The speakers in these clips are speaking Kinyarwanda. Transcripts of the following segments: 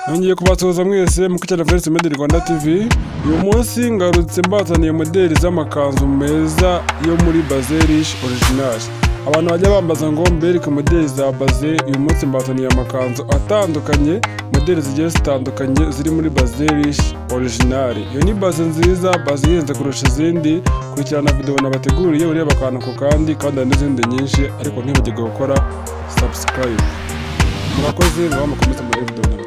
nongeye kubasuhuza mwese mu kicara Voice Made Rwanda TV uyu munsi ngarutse mbazaniye modeli z'amakanzu meza yo muri Bazelish Original abantu bajya bambaza ngo mbereke modeli za baze uyu munsi mbazaniye amakanzu atandukanye modeli zigiye zitandukanye ziri muri Bazelish Original iyo ni baze nziza baze ihenze kurusha izindi kurikirana video nabateguriye ureba akantu ku kandi kandi hari n'izindi nyinshi ariko ntibagirwe gukora subscribe murakoze muba mukomeze muri video nabateguriye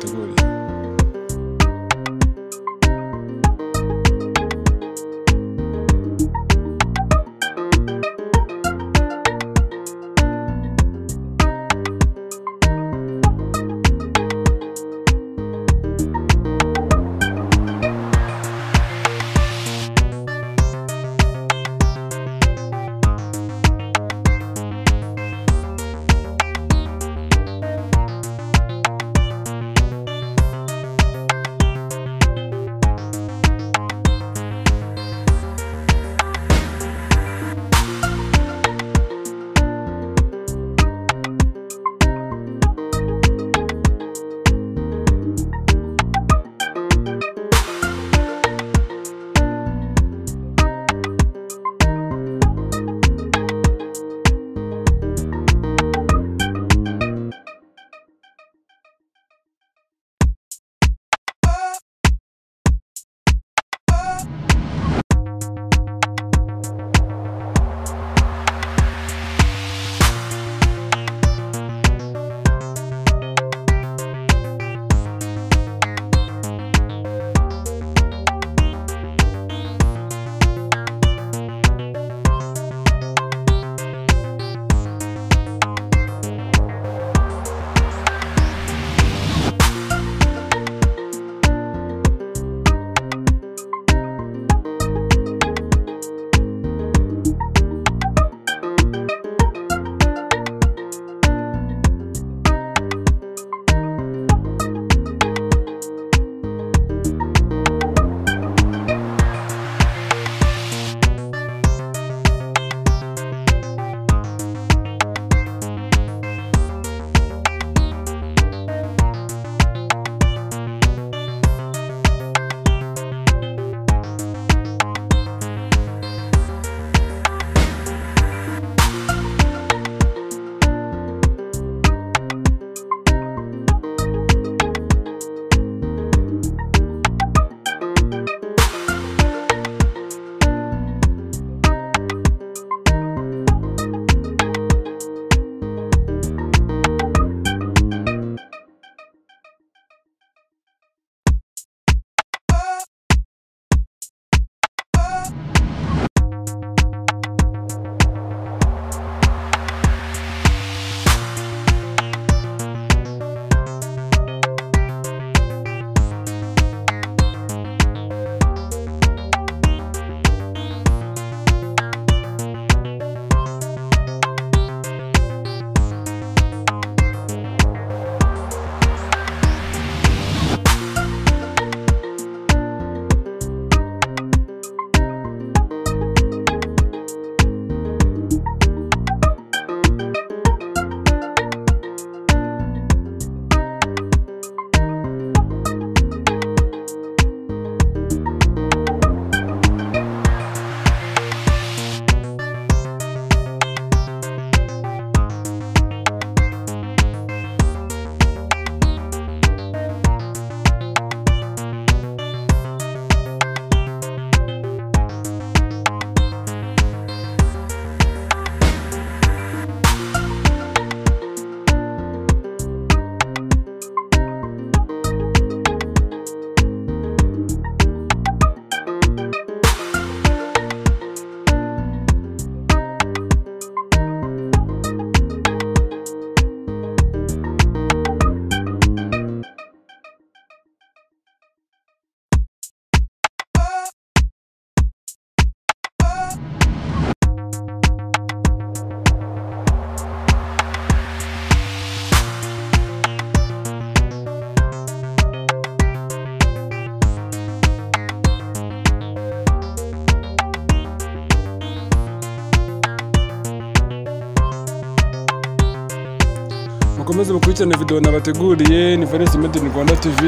mukomeze mukurikirane video nabateguriye ni Valens Made in Rwanda TV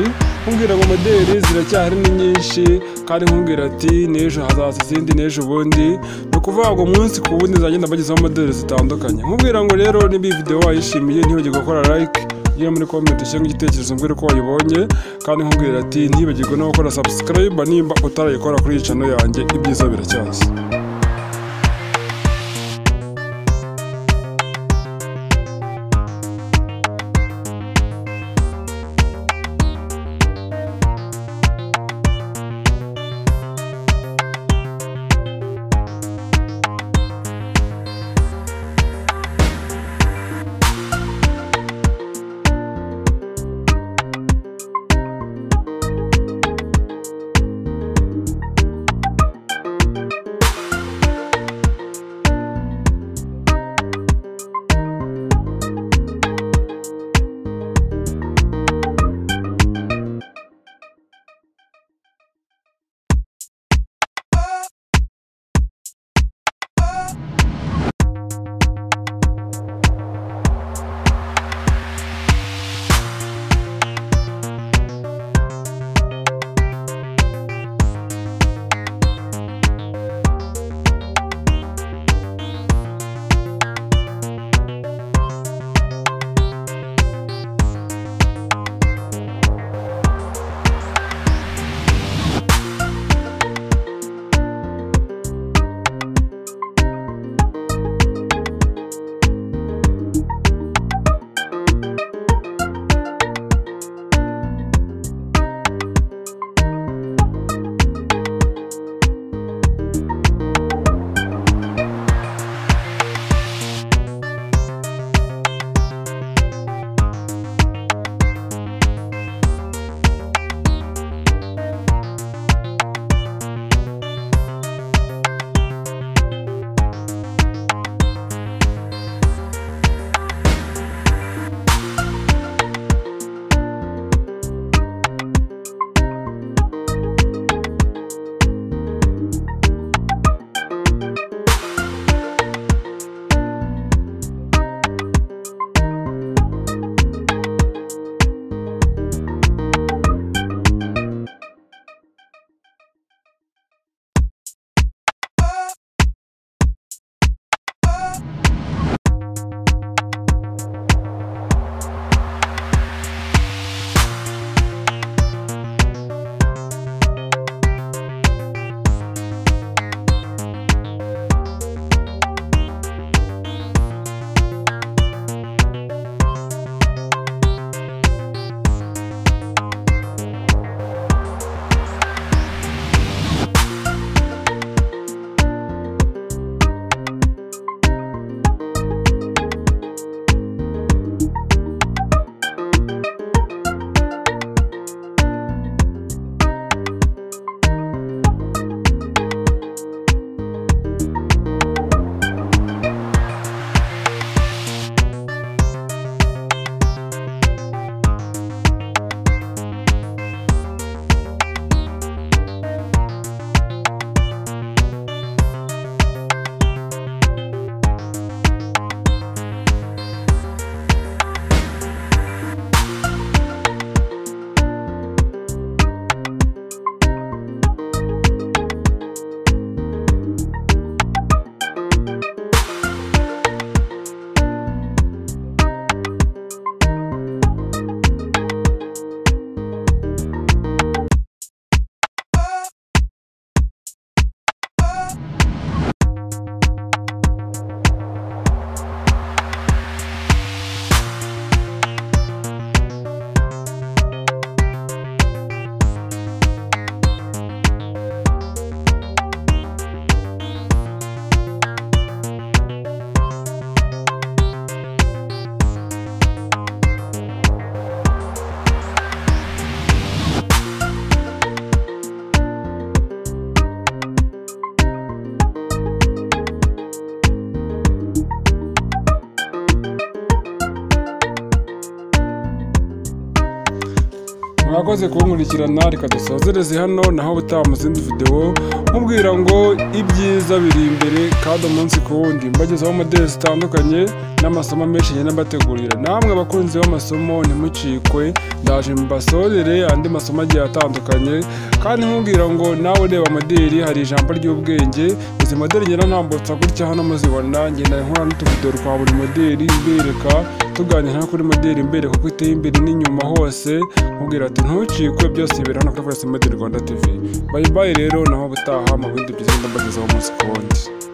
nkubwira ngo modeli ziracyahari ni nyinshi kandi nkubwira ati n'ejo hazaza izindi n'ejo bundi ni ukuvuga ngo umunsi ku wundi nzagenda mbagezaho modeli zitandukanye nkubwira ngo rero niba iyi video wayishimiye ntibagirwe gukora like iyo muri comment ushyiramo igitekerezo mbwira uko wayibonye kandi nkubwira ati ntibagirwe no gukora subscribe nimba utarayikora kuri iyi channel yanjye ibyiza biracyaza mwakoze kunkurikirana reka dusozereze hano naho butaha mu zindi videwo nkubwira ngo ibyiza biri imbere kandi umunsi ku wundi mbagezaho modeli zitandukanye n'amasomo menshi ngenda mbategurira namwe abakunzi b'amasomo ntimucikwe ndaje mbasozere andi masomo agiye atandukanye kandi nkubwira ngo nawe ureba modeli hari ijambo ry'ubwenge izi modeli ngenda ntambutsa gutya hano muzibona ngenda nkora n'utuvideo twa buri modeli mbereka tuganira kuri modeli imbere kuko iteye imbere n'inyuma hose mubwira ati ntucikwe byose bibera hano kuri Forest Model Rwanda TV bayibaye rero naho butaha mu bindi byiza mbagezaho umunsi ku wundi